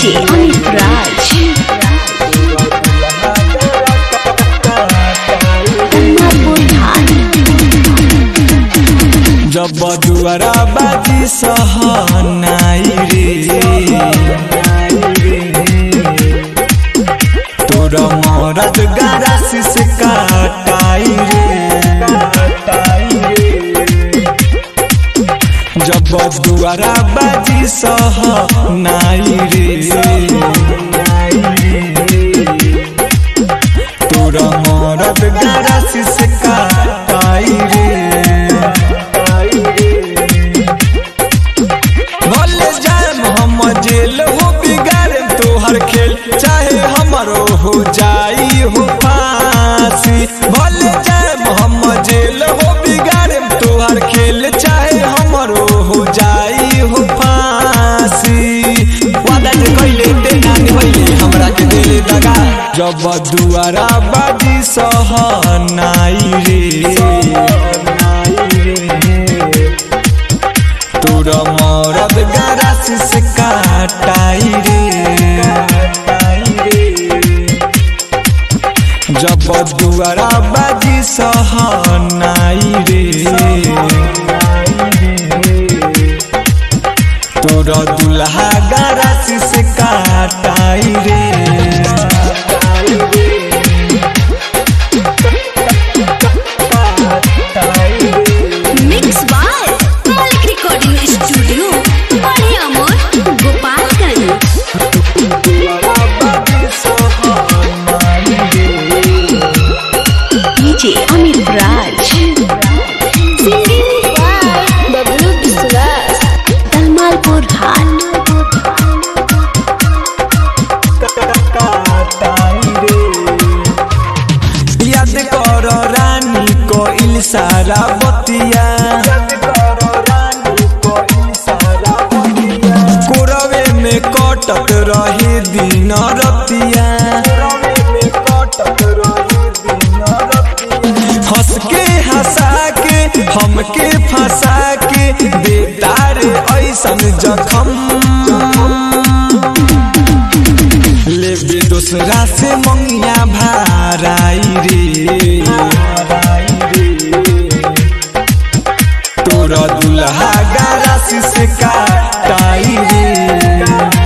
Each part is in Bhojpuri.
DJ Amit Raj. Tanmalpur High. जब दुआरा बाजी सहनाई रे तोर मरद गारासी से काटाई रे जब दुआरा बाजी सहनाई रे तोर मरद गारासी से काटाई रे भले जाए हम जेल हो बिगाड़े तोहर खेल चाहे हमरो हो जाई हो फांसी भले जाए हम जेल हो बिगाड़े तोहर खेल चाहे हमरो हो जाई हो फांसी वादा जे कइले ते नानी होइले हमरा के दिल दगा जब दुआरा बाजी सहनाई रे तोर मरद गरासी से काटाई रे जब दुआरा बाजी सहनाई रे तोर दुल्हा गरासी से काटाई रे Mix by Malik Recording Studio. Bade Amor, Gopalganj. DJ Amit Raj. Singing by Bablu Biswas. Tanmalpur High. याद कर रानी को इलसारा बतिया कोरवे में कटत रही दिन रतिया हंस के हंसा के हमके फंसा के बेतार ऐसन जखम लेबे दूसरा से मंगिया भाराई रे तोरा दुल्हा गारासी से काटाई रे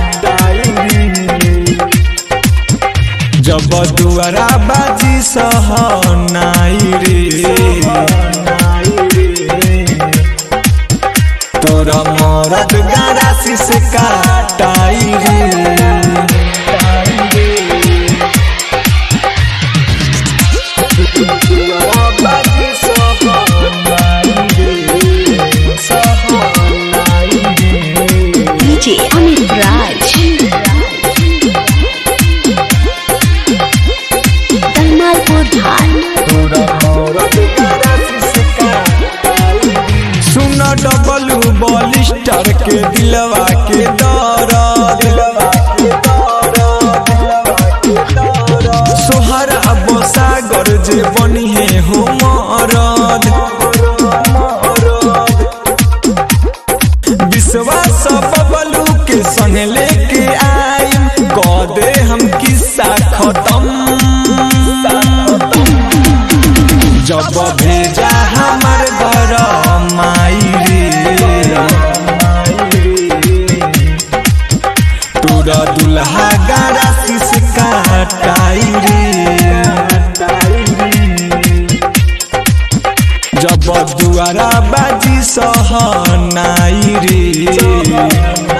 जब दुआरा बाजी सहनाई रे तोरा मरद गारासी से काटाई रे DJ Amit Raj. Tanmalpur High. सुन डबलू बॉलिस्टर के दिलवा के दर्द सोहर अब सागर जे बनिहे हो मरद विश्वास बबलू के संग लेके आइम कह दे हम किस्सा खत्म जब भेजा हमर घर माई रे तोरा दुल्हा गारासी से काटाई रे जब दुआरा बाजी सहनाई रे